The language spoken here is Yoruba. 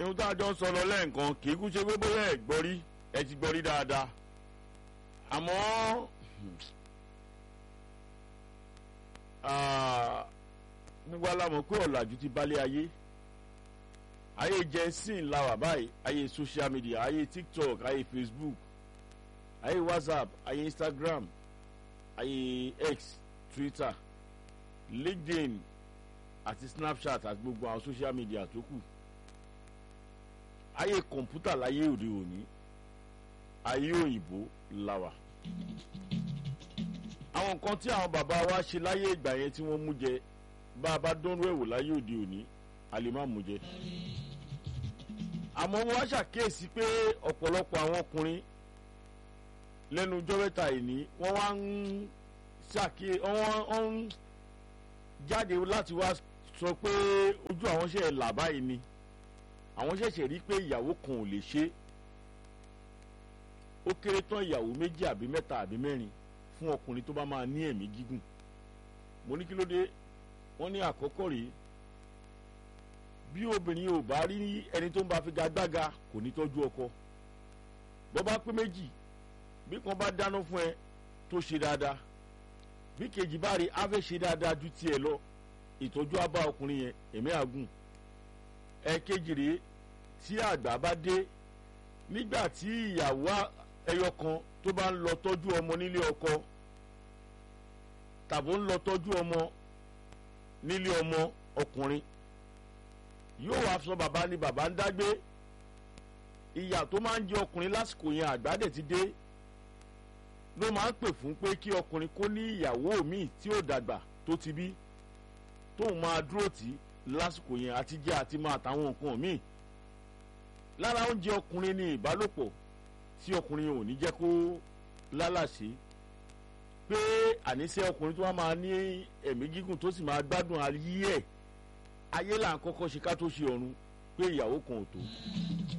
ohun tá a jọ ń sọ lọ lẹ́ẹ̀kan kì í kú ṣe pé bóyá ẹ̀ gbọ́ rí ẹ ti gbọ́ rí dáadáa àmọ́ gbogbo alamọ̀ pé ọ̀làjú ti balẹ̀ ayé ayé jẹ́sìn la wà báyìí ayé social media ayé tiktok ayé facebook ayé whatsapp ayé instagram ayé x twitter linkedin àti snapchat àti gbogbo àwọn social media tó kù ayé kọ̀ǹpútà láyé òde òní ayé òyìnbó la wà àwọn nǹkan tí àwọn bàbá wa ṣe láyé ìgbà yẹn tí wọ́n mú jẹ bá a bá dánrú ẹ̀wò láyé òde òní a lè má mú jẹ àmọ́ wọ́n á ṣàkíyèsí pé ọ̀pọ̀lọpọ̀ àwọn ọkùnrin lẹ́nu ọjọ́ mẹ́ta ìní wọ́n wá ń ṣàkíyèsí wọ́n ń jáde láti wá sọ pé ojú àwọn ṣe là báyìí ni àwọn ṣẹ̀ṣẹ̀ rí pé ìyàwó kan ò lè ṣe ó kéré tán ìyàwó méjì àbí mẹ́ta àbí mẹ́rin fún ọkùnrin tó bá máa ní ẹ̀mí gígùn mo ní kí ló dé wọ́n ní àkọ́kọ́ rèé bí obìnrin ò bá rí ẹni tó ń bá figagbága kò ní tọ́jú ọkọ bọ́ bá pé méjì bí kan bá dáná fún ẹ tó ṣe dáadáa bí kejì bá rí afẹ́ ṣe dáadáa ju tiẹ̀ lọ ìtọ́jú á bá ọkùnrin yẹn ẹ̀mí àgùn ẹ̀kejì rèé tí àgbà bá dé nígbà tí ìyàwó ẹyọ kan tó bá ń lọ tọ́jú ọmọ nílé ọkọ tàbí ń lọ tọ́jú ọmọ nílé ọmọ ọkùnrin yóò wá sọ bàbá ni bàbá ń dágbé ìyà tó máa ń jẹ ọkùnrin lásìkò yẹn àgbàdẹ ti dé ló máa ń pè fún pé kí ọkùnrin kó ní ìyàwó míì tí ò dàgbà tó ti bí tóun máa dúró tì í lásìkò yẹn àti jẹ àti máa tàwọn nǹkan míì lára oúnjẹ ọkùnrin ní ìbálòpọ̀ tí ọkùnrin ò ní jẹ́ kó lálàsí pé àníṣe ọkùnrin tó wá máa ní ẹ̀mí gígùn tó sì máa gbádùn ayé ẹ̀ ayé là ń kọ́kọ́ ṣe ká tó ṣe ọ̀run pé ìyàwó kan ò tó